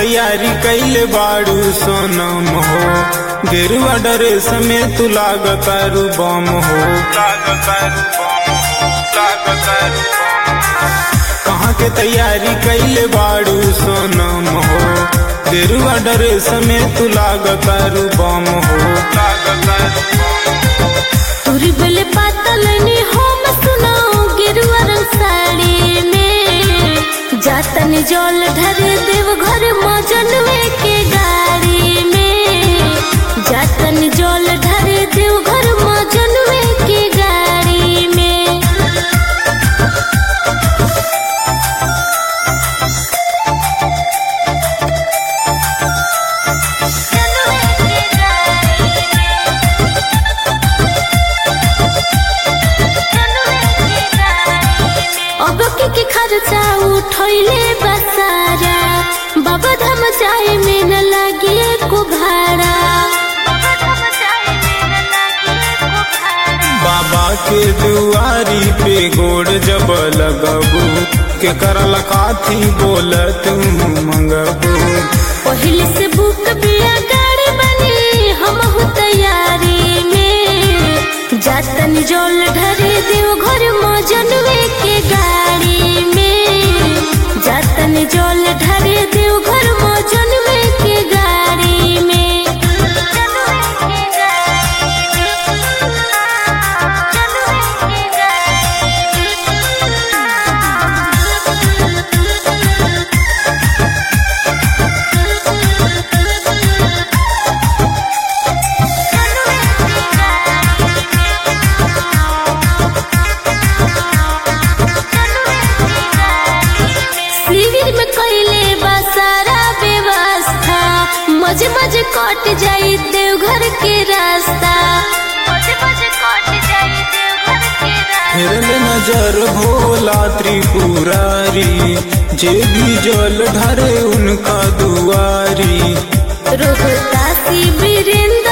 तैयारी कैले बाड़ू सोनम हो गेरुआ ड्रेस में तू लागतारू बम हो लागतारू बम हो लागतारू कहाँ के तैयारी कैले बाड़ू सोनम हो गेरुआ ड्रेस में तू लागतारू बम हो लागतारू तुरी बेले पातल ने हम सुनाओ गेरुआ रंग साड़ी में जातन जल ढर देव घर मजनवे के गाड़ी में जातन जल ढर देव घर मजनवे के गाड़ी में अब के के खर्चा उठैले बसारा बाबा धाम जाए में न लागे को भाड़ा बाबा के दुआरी पे गोड़ जब लगबू के करल काथी बोल तू मंगबू पहले से बुक बिया गाड़ी बनी हम हो तैयारी में जातन जल ढरे देव घर मजनवे के गाड़ी में जातन जल ढरे देव घर मजनवे के गाड़ी में शिविर में कैले बा सारा व्यवस्था मजे मजे कट जाई देवघर के रास्ता मजे मजे कट जाई देवघर के रास्ता फिरल नजर भोला त्रिपुरारी जे भी जल ढरे उनका दुआरी रोहतासी वीरेंद्र